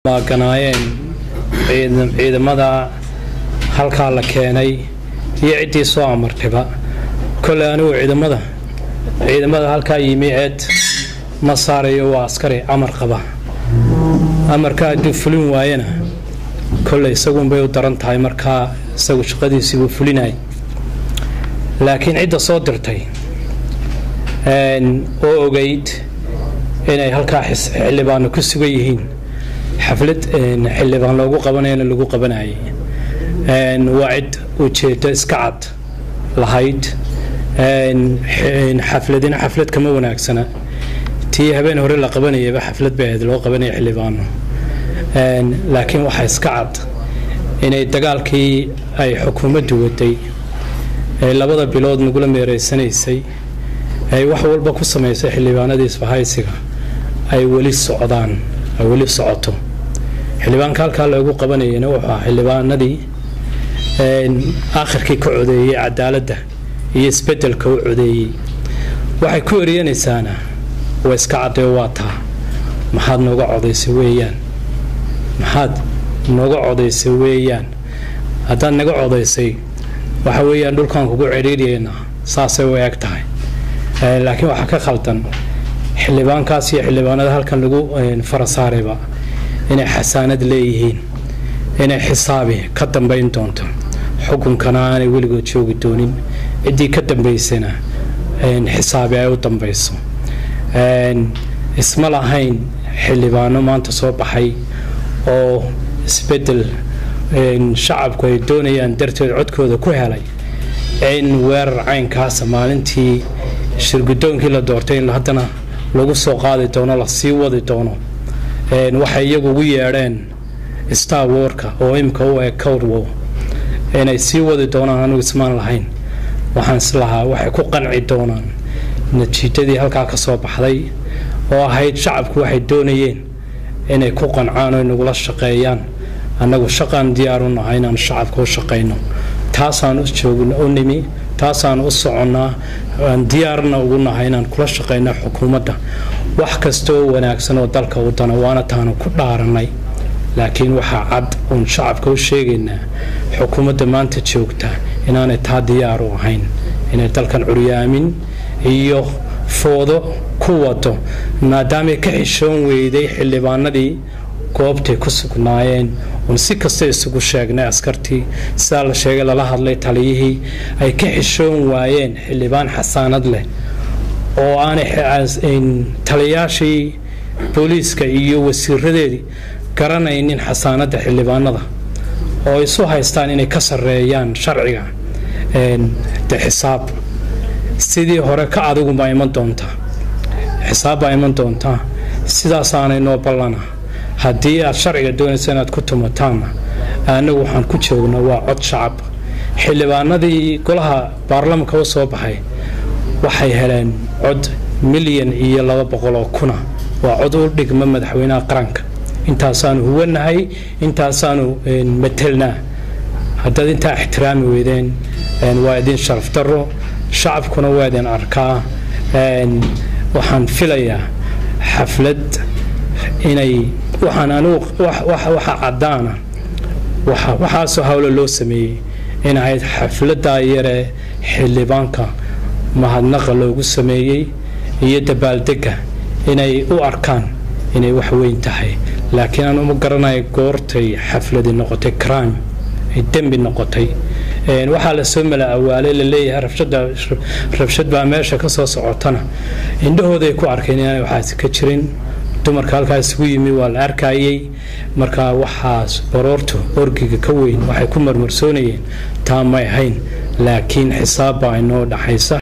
baaganaayeen ciidamada halkaa la keenay iyo ciddii soo amartayba kole anigu ciidamada ciidamada halkaa yimi eed ma saarayo waa askari amar qaba amarka hadduu fulin waayana kole isagunbay u daran tahay markaa isagu shaqadiisiibuu fulinay laakiin cidda soo dirtay oo ogeyd inay halkaa xildhibaano ku sugan yihiin xaflad xildhibaan loogu qabanayana lagu qabanayay waa cid ujeedo iska cad lahayd xafladina xaflad kama wanaagsana tii habeen hore la qabanayaba xaflad bay ahayd loo qabanaya xildhibaano laakiin waxaa iska cad inay dagaalkii ay xukuumaddu waday ee labada bilood nagula meereysanaysay ay wax walba ku samaysay xildhibaanadii isbahaysiga ay weli socdaan ay weli socoto xildhibaanka halkaa loogu qabanayana wuxuu ahaa xildhibaanadii akhirkii ka codeeyey cadaaladda iyo isbedelka u codeeyey waxay ku eryanaysaana waa iska caddee waa taa maxaad nooga codaysay weeyaan maxaad nooga codaysay weeyaan haddaad naga codaysay waxa weeyaan dhulkaan kugu cidhiidyaynaa saasay u eg tahay laakiin waxaa ka khaldan xildhibaankaas iyo xildhibaanada halkan lagu farasaarayba inay xasaanad leeyihiin inay xisaabi ka dambayn doonto xukunkana aanay weligood joogi doonin ciddii ka dambaysana xisaabi ay u dambayso isma lahayn xildhibaano maanta soo baxay oo isbedel shacabku ay doonayaan darteed codkooda ku helay in weerar caynkaasa maalintii shirgudoonkii la doortay in haddana lagu soo qaadi doono la sii wadi doono waxay iyagu ugu yeedheen star warka oo imika u eg cowdwo inay sii wadi doonaan anigu ismaan lahayn waxaan islahaa waxay ku qanci doonaan natiijadii halkaa ka soo baxday oo ahayd shacabku waxay doonayeen inay ku qancaan oo nagula shaqeeyaan annagu shaqaan diyaar u nahay inaan shacabka u shaqayno taasaan u joogn u nimi taasaan u soconnaa aan diyaarna ugu nahay inaan kula shaqayno xukuumadda wax kasta oo wanaagsan oo dalka u dana waana taanu ku dhaarannay laakiin waxaa cad uun shacabka u sheegaynaa xukuumadda maanta joogta inaanay taa diyaar u ahayn inay dalkan curyaamin iyo foodo ku wado maadaamay ka xishoon weyday xildhibaanadii goobtay ku sugnaayeen uun si kasta isugu sheegnay askartii sidaa la sheegay lala hadlay taliyihii ay ka xishoon waayeen xildhibaan xasaanad leh oo aanay taliyaashii booliiska iyo wasiiradeedii garanaynin xasaanadda xildhibaanada oo isu haystaan inay ka sarreeyaan sharciga de xisaab sidii hore ka adiguba iman doontaa xisaabbaa iman doontaa sidaasaanay noo ballana haddii aad sharciga doonaysa inaad ku tumataanna annagu waxaan ku joogna waa cod shacab xildhibaanadii golaha baarlamanka u soo baxay waxay heleen cod milyan iyo laba boqol oo kuna waa cod u dhigma madaxweynaha qaranka intaasaanu huwanahay intaasaanu matelnaa haddaad intaa ixtiraami weydeen waa idin sharaf daro shacabkuna waa idin arkaa waxaan filayaa xaflad inay waxaan anugu waxa caddaana waxaasoo hawlo loo sameeyey in ahayd xafladdaa yaree xildhibaanka mahadnaqa loogu sameeyey iyo dabaaldegga inay u arkaan inay wax weyn tahay laakiin aan uma garanaya goortay xafladi noqotay crime ay dembi noqotay waxaa lasoo mala awaalay laleeyahay rabshad baa meesha ka soo socotana indhahooday ku arkeen inaanay waxaasi ka jirin dumarka halkaa isugu yimi waa la arkayey markaa waxaas baroortu orgiga ka weyn waxay ku marmarsoonayeen taa may ahayn laakiin xisaab baa inoo dhaxaysa